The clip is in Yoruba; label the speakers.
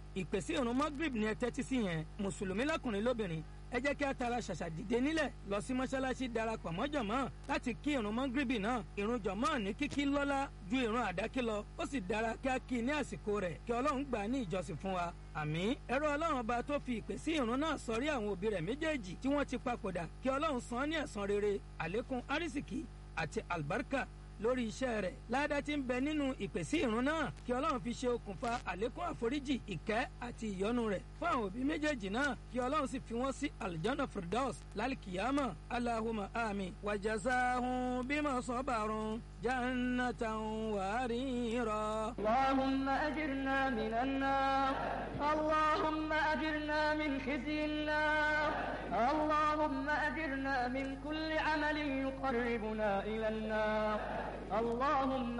Speaker 1: ìpèsè ìrun magrib ni ẹ tẹ́tí sí yẹn mùsùlùmí lọ́kùnrin lóbìnrin ẹ jẹ́ kí a tara ṣàṣà dìde nílẹ̀ lọ sí mọ́ṣáláṣí darapọ̀ mọ́ jọ̀mọ́ láti kí ìrun mọ́gírìbì náà ìrun jọ̀mọ́ ní kíkí lọ́lá ju ìrun àdákí lọ ó sì dára kí a kí i ní àsìkò rẹ̀ kí ọlọ́run gbà á ní ìjọsìn fún wa àmín ẹ̀rọ ọlọ́run ọba tó fi ìpè sí ìrun náà sọrí àwọn òbí rẹ̀ méjèèjì tí wọ́n ti papòdà kí ọlọ́run san án ní ẹ̀san rere àlékún árísìkí àti àlùbáríkà lórí iṣẹ́ rẹ̀ ládá tí ń bẹ nínú ìpèsè ìrun náà kí ọlọ́run fi ṣe okùnfà àlékún àforíjì ìkẹ́ àti ìyọ́nú rẹ̀ fún àwọn òbí méjèèjì náà kí ọlọ́run sì fi wọ́n sí aljanna firdaus lálìkìyàmà alahuma ami wàjàsáhùn bímọ sọ́bàrún jannatan wàárìírọ̀.
Speaker 2: اللهم أجرنا من النار اللهم أجرنا من خزي النار اللهم أجرنا من كل عمل يقربنا إلى النار اللهم